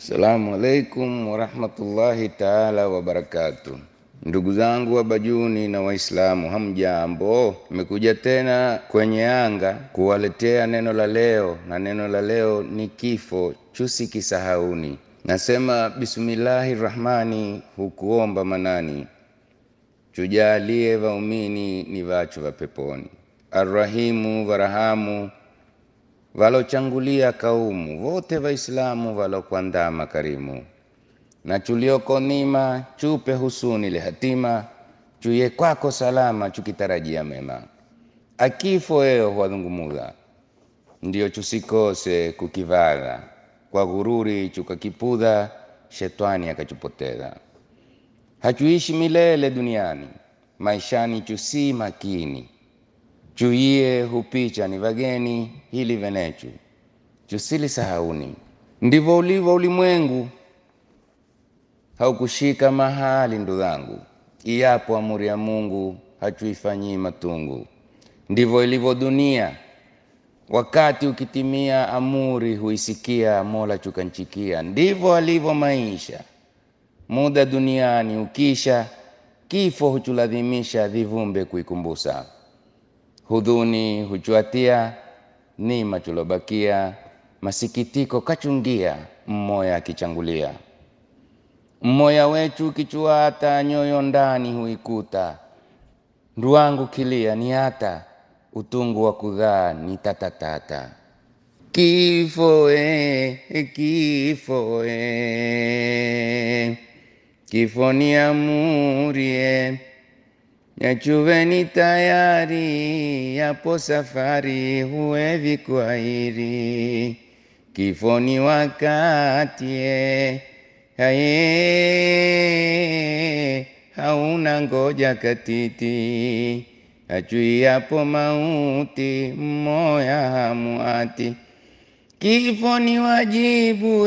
Assalamu alaikum warahmatullahi taala wabarakatu. Ndugu zangu wa Bajuni na Waislamu, hamjambo? Nimekuja tena kwenye anga kuwaletea neno la leo, na neno la leo ni kifo, chusi kisahauni. Nasema bismillahi rahmani, hukuomba manani, chujalie vaumini ni vachu va peponi, arrahimu varahamu valochangulia kaumu vote Waislamu valokuandama karimu na chulioko nima chupe husuni le hatima chuye kwako salama chukitarajia mema akifo eo huwadhungumudha ndiyo chusikose kukivala kwa ghururi chukakipudha shetani akachupoteza hachuishi milele duniani maishani chusi makini chuiye hupicha ni vageni hili venechu chusili sahauni ndivyo ulivyo ulimwengu haukushika mahali ndudhangu iyapo amuri ya Mungu hachuifanyii matungu ndivyo ilivyo dunia wakati ukitimia amuri huisikia mola chukanchikia ndivyo alivyo maisha muda duniani ukisha kifo huchuladhimisha dhivumbe kuikumbusa hudhuni huchuatia nima chulobakia masikitiko kachungia mmoya akichangulia mmoya wechu kichuata nyoyo ndani huikuta nduwangu kilia ni hata utungu wa kudhaa ni tatatata kifo e, kifo e, kifo ni amurie Yachuveni tayari, yapo safari, huwezi kuahiri. Kifo ni wakati, haye hauna ngoja katiti. Achui yapo mauti, mmoya hamuati. Kifo ni wajibu,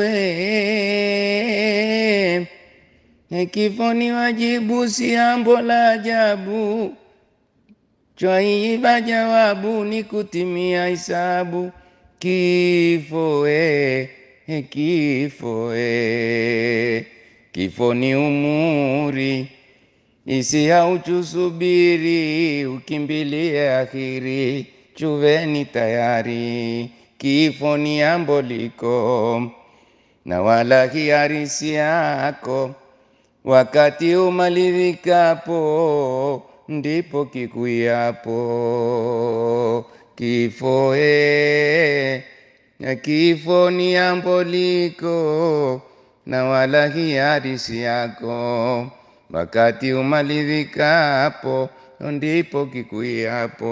eh. Kifo ni wajibu, si ambo la ajabu. Chwaiba jawabu ni kutimia hisabu. Kifo e, e, kifo e, kifo ni umuri isi hauchusubiri, ukimbilie akhiri, chuveni tayari. Kifo ni ambo liko na wala hiarisi yako wakati umalivikapo ndipo kikuyapo kifo e, kifo ni amboliko na wala hiarisi yako wakati umalivikapo ndipo kikuyapo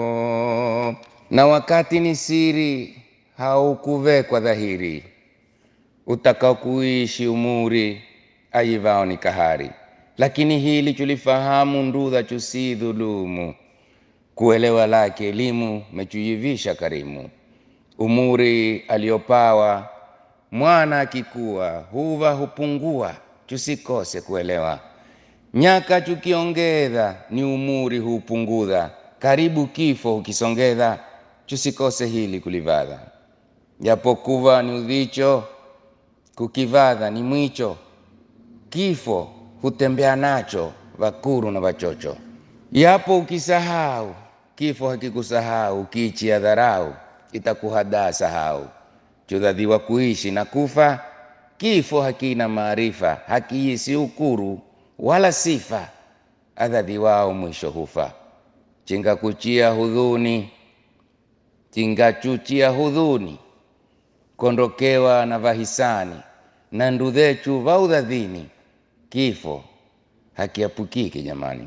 na wakati ni siri haukuvekwa dhahiri utakao kuishi umuri aivao ni kahari, lakini hili chulifahamu ndudha chusi dhulumu, kuelewa lake elimu mechuivisha karimu. Umuri aliopawa mwana akikuwa, huva hupungua, chusikose kuelewa. Nyaka chukiongedha, ni umuri hupungudha, karibu kifo hukisongedha, chusikose hili kulivadha. Japokuva ni udhicho, kukivadha ni mwicho kifo hutembea nacho vakuru na vachocho. Yapo ukisahau, kifo hakikusahau, ukiichia dharau itakuhadaa sahau. Chudhadhiwa kuishi na kufa, kifo hakina maarifa, hakiisi ukuru wala sifa, adhadhiwao mwisho hufa. Chingakuchia hudhuni, chingachuchia hudhuni, kondokewa na vahisani na ndudhechu vaudhadhini kifo hakiapukiki jamani.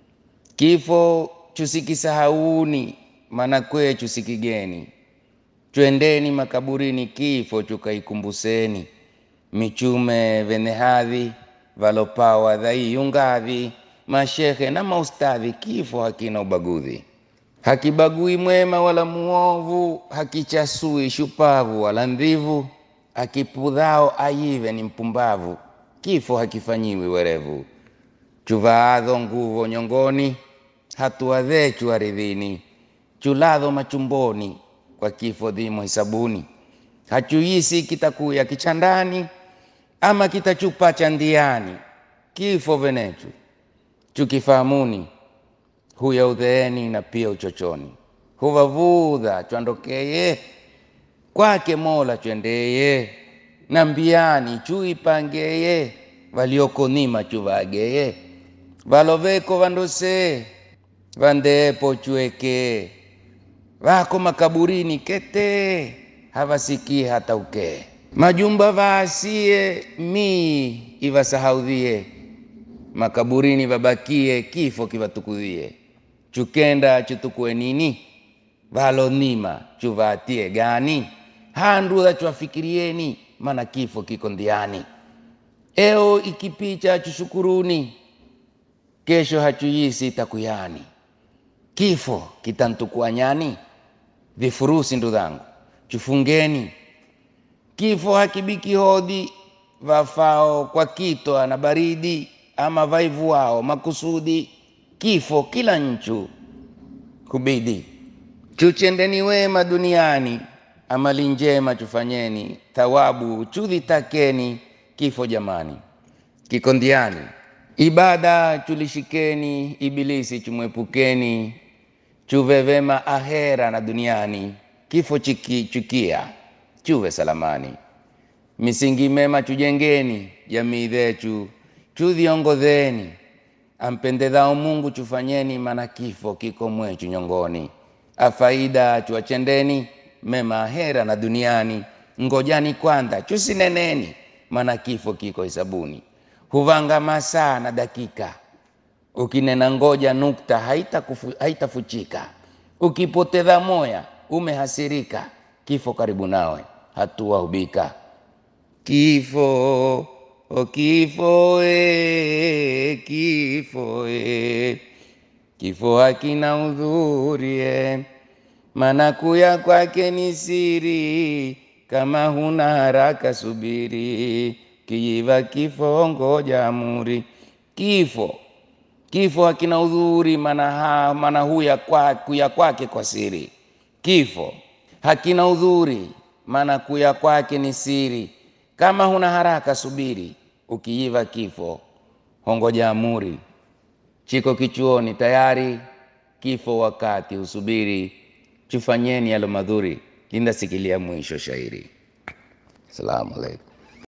Kifo chusikisahauni, maana kwe chusikigeni. Twendeni makaburini, kifo chukaikumbuseni. Michume vene hadhi valopawa dhaiyungadhi, mashehe na maustadhi, kifo hakina ubagudhi. Hakibagui mwema wala muovu, hakichasui shupavu wala ndhivu, akipudhao ayive ni mpumbavu kifo hakifanyiwi werevu. Chuvaadho nguvo nyongoni, hatua dhechu aridhini, chuladho machumboni, kwa kifo dhimo hisabuni. Hachuisi kitakuya kichandani, ama kitachupa cha ndiani kifo venechu chukifahamuni huya udheeni na pia uchochoni huvavudha chwandokeye kwake mola chwendeye na mbiani chuipangeye valiokonima chuvageye valoveko vandose vandeepo chweke vako makaburini kete havasikii hata ukee majumba vaasie mii ivasahaudhie makaburini vabakie kifo kivatukudhie chukenda chutukue nini valonima chuvatie gani handudha chwafikirieni mana kifo kiko ndiani eo ikipicha chushukuruni kesho hachuyisi takuyani kifo kitantukua nyani vifurusi ndudhangu chufungeni kifo hakibiki hodhi vafao kwa kitwa na baridi ama vaivuao makusudi kifo kila nchu kubidi chuchendeni wema duniani amali njema chufanyeni thawabu chudhitakeni kifo jamani kikondiani ibada chulishikeni ibilisi chumwepukeni chuvevema ahera na duniani kifo chiki, chukia chuve salamani misingi mema chujengeni jamii dhechu chudhiongodheni ampendedhao mungu chufanyeni mana kifo kiko mwechu nyongoni afaida chuwachendeni mema ahera na duniani ngojani kwanza chusineneni mana kifo kiko hisabuni huvanga masaa na dakika ukinena ngoja nukta haitafuchika haita ukipoteza moya umehasirika kifo karibu nawe hatua hubika kifo o kifo e, kifo e. kifo hakina udhuri e. mana kuya kwake ni siri kama huna haraka subiri kiiva kifo ngoja amuri kifo kifo hakina udhuri mana, ha, mana huya kwa, kuya kwake kwa siri kifo hakina udhuri maana kuya kwake ni siri kama huna haraka subiri ukiiva kifo hongoja amuri chiko kichuoni tayari kifo wakati usubiri chufanyeni yalo madhuri lindasikilia mwisho shairi salamu alaikum